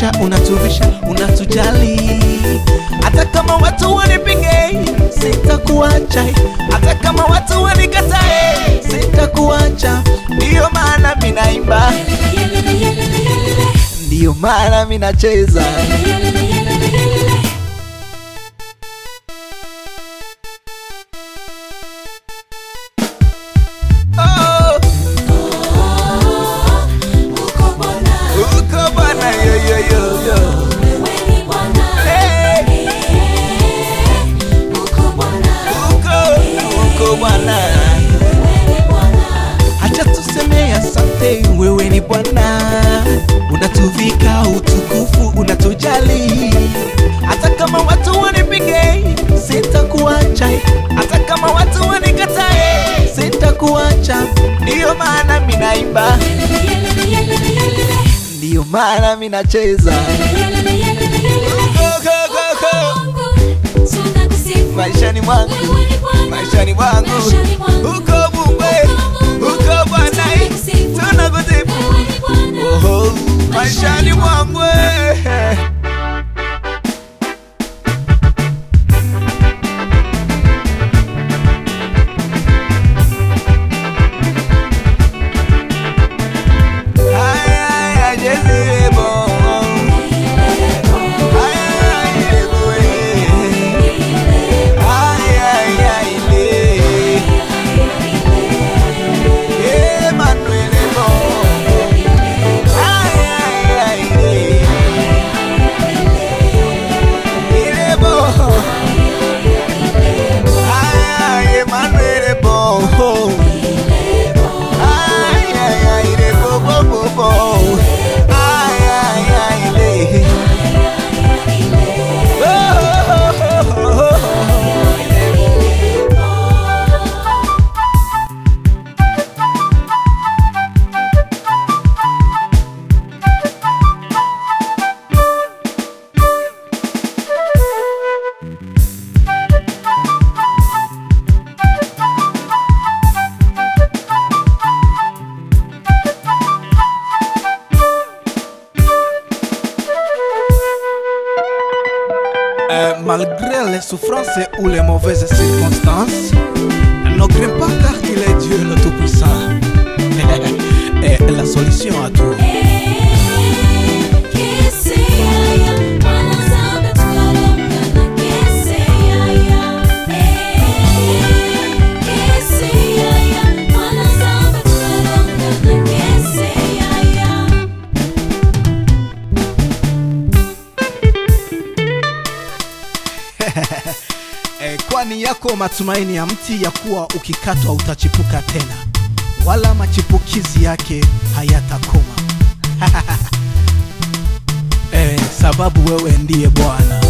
unatulisha unatuvisha unatujali hata kama watu wanipinge sitakuacha hata kama watu wanikatae sitakuacha ndiyo maana minaimba ndiyo maana minacheza oh, uko bwana yo, yo, yo, yo. Hey, uko uko bwana Acha tuseme asante, wewe ni Bwana, unatuvika utukufu, unatujali. Hata kama watu wanipinge, sitakuacha. Hata kama watu wanikatae, sitakuacha. Ndiyo maana minaimba, ndiyo maana minacheza. Go, go, go, go. Maishani mwangu, maishani mwangu, uko Bungwe, uko Bwana, tunakusifu Oho, maishani mwangu eh. Ay, ay, ay, Jezebo. Ay, ay, Jezebo, eh. Ay, ay, ay, le. Emmanuel, Ebo. Ay, ay, ay, le. Ilebo. Ay, ay, Emmanuel, Ebo. Ay, ay, ay, le, bo, bo, bo, bo. Ay, ay, ay, le. Oh, oh, oh, oh, oh. Euh, malgré les souffrances ou les mauvaises circonstances, ne crains pas car il est Dieu le Tout-Puissant. Et la solution à tout. Eh, kwani yako matumaini ya mti ya kuwa ukikatwa utachipuka tena, wala machipukizi yake hayatakoma. eh, sababu wewe ndiye Bwana.